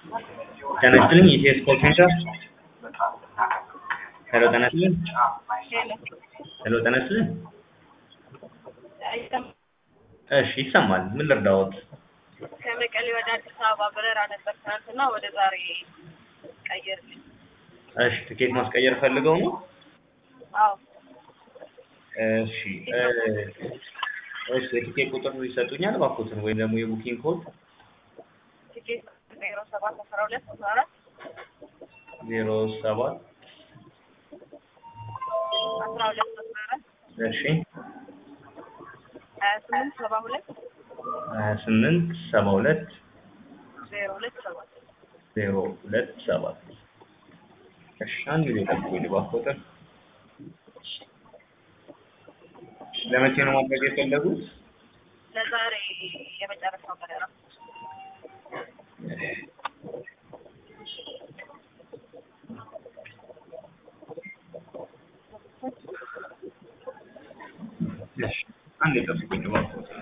ጤና ይስጥልኝ ኢቲኤስ ኮል ሴንተር ሄሎ ጤና ይስጥልኝ ሄሎ ጤና ይስጥልኝ እሺ ይሰማል ምን ልርዳዎት ከመቀሌ ወደ አዲስ አበባ በረራ ነበር ትናንትና ወደ ዛሬ ቀየርልኝ። እሺ ትኬት ማስቀየር ፈልገው ነው አዎ እሺ እ እሺ የትኬት ቁጥር ይሰጡኛል እባክዎትን ወይም ደግሞ የቡኪንግ ኮድ ቲኬት ዜሮ ሰባት አስራ ሁለት አስራ አራት ዜሮ ሰባት አስራ ሁለት አስራ አራት እሺ ሀያ ስምንት ሰባ ሁለት ሀያ ስምንት ሰባ ሁለት ዜሮ ሁለት ሰባት ዜሮ ሁለት ሰባት እሺ አንድ ጊዜ ጠብቁኝ እባክዎትን ለመቼ ነው ማድረግ የፈለጉት ለዛሬ የመጨረሻው በረራ እሺ አንድ ጠብቁኝ እባክዎትን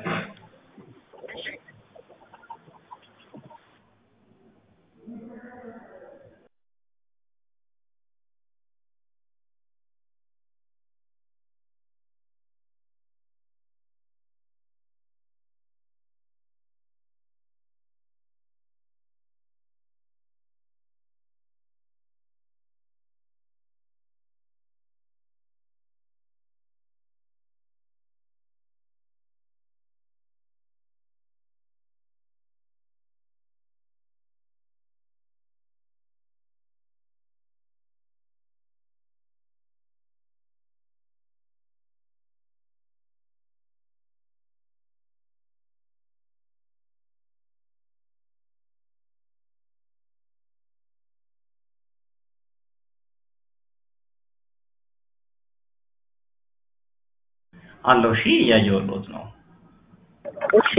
አለው እሺ እያየሁልዎት ነው እሺ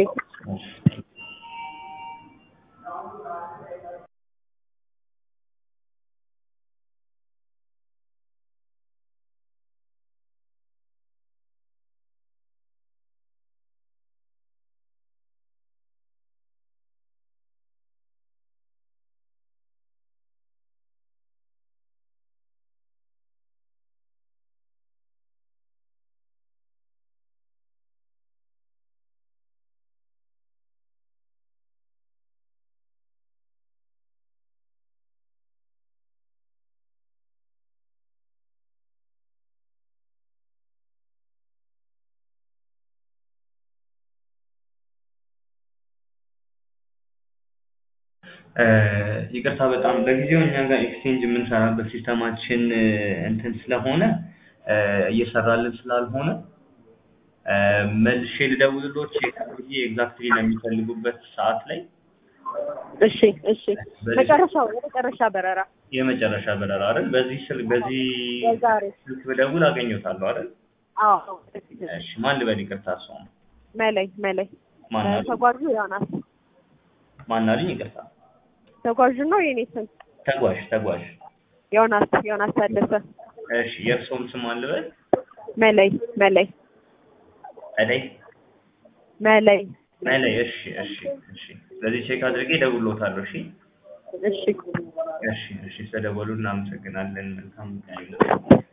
እ ይቅርታ በጣም ለጊዜው እኛ ጋር ኤክስቼንጅ የምንሰራበት ሲስተማችን እ እንትን ስለሆነ እ እየሰራልን ስላልሆነ እ መልሼ ልደውልልዎት ቼክ አድርጌ ኤግዛክትሊ ለሚፈልጉበት ሰዓት ላይ እሺ እሺ መጨረሻው የመጨረሻ በረራ የመጨረሻ በረራ አይደል? በዚህ ስልክ በዚህ የዛሬ ስልክ ብደውል አገኘዎታለሁ አይደል? አዎ እሺ ማን ልበል ይቅርታ እሷም መለይ መለይ ማን እ አሉኝ? ተጓዡ ዮናስ ማን አሉኝ? ይቅርታ ተጓዡ ነው የኔ ስም ተጓዥ ተጓዥ ዮናስ ዮናስ ታደሰ እሺ የእርስዎም ስም ማን ልበል? መለይ መለይ እደይ መለይ መለይ እሺ እሺ እሺ ስለዚህ ቼክ አድርጌ እደውልልዎታለሁ እሺ እሺ እሺ እሺ ስለደወሉ እናመሰግናለን መልካም ቀን ይሁንልዎት